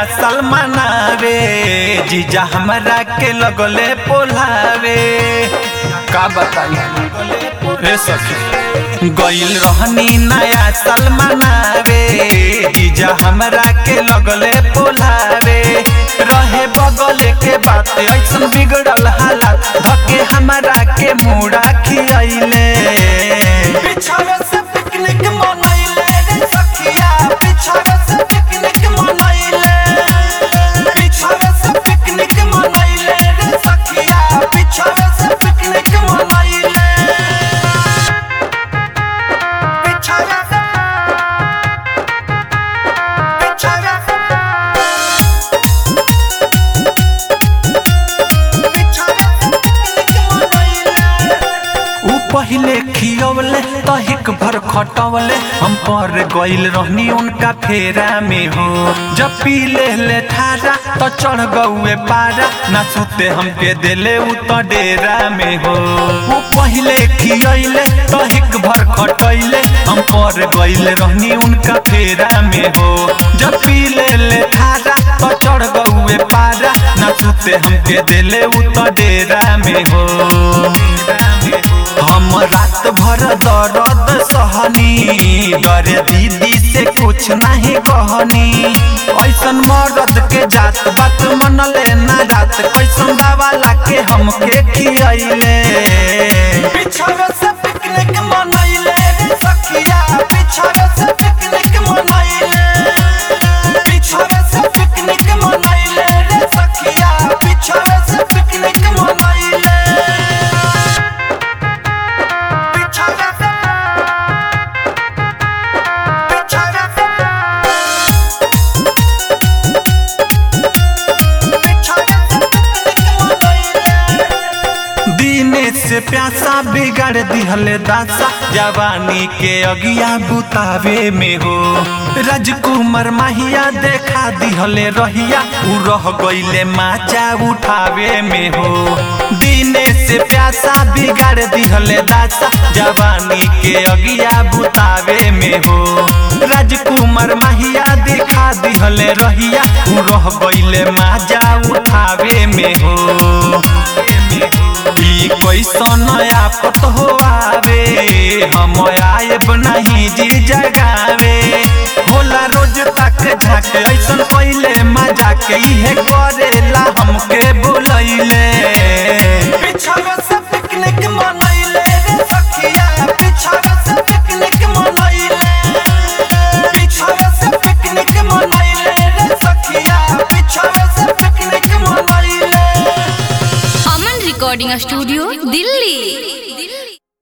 साल मनावे जीजा हमरा के लगले पोलावे का बताई रे सखी गइल रहनी नया साल मनावे जीजा हमरा के लगले पोलावे रहे बगल के बात ऐसन बिगड़ल हालात धके हमरा के मुड़ा खियाइले पिछावे से पिकनिक मनैले रे सखिया पिछावे से पिकनिक मनैले पिछावे से पिकनिक मनैले रे सखिया पिछावे से पिकनिक मनैले पिछावे से पिछावे से ऊ पहिले खियवले तहिक भर खटवले हम पर गइल रहनी उनका फेरा में हो जब पी ले ले ठारा तो चढ़ गौए पारा ना सुते हमके देले ऊ तो डेरा में हो ऊ पहिले खियले तहिक भर खटैले हम पर गइल रहनी उनका फेरा में हो जब पी ले ले ठारा तो चढ़ गौए पारा ना सुते हमके देले ऊ तो डेरा में हो हम रात भर दर्द सहनी डरे दीदी से कुछ नहीं कहनी ऐसन मर्द के जात बात मनले ना रात कैसन दवा लाके हमके खियैले पिछावे से पिकनिक मनैले रे सखिया पिछावे से पिकनिक मनैले पिछावे से पिकनिक मनैले रे सखिया पिछावे से पिकनिक मनैले पिछावे से पिछावे से पिछावे से पिकनिक मनैले दीने से प्यासा बिगाड़ दिहले दासा जवानी के अगिया बुतावे में हो राजकुमार माहिया देखा दिहले रहिया उ रह गइले माचा उठावे में हो दीने से प्यासा बिगाड़ दिहले दासा जवानी के अगिया बुतावे में हो राजकुमार माहिया देखा दिहले रहिया उ रह गइले माजा उठावे में हो ई कैसन आफत हो आवे हम आएब नहीं जी जगावे होला रोज तक झाक ऐसन पहिले मजा के इहे करेला हमके बुलैले पिछावे से पिकनिक मनैले रे सखिया पिछावे से पिकनिक मनैले पिछावे से पिकनिक मनैले रे सखिया पिछावे से पिकनिक मनैले अमन रिकॉर्डिंग स्टूडियो दिल्ली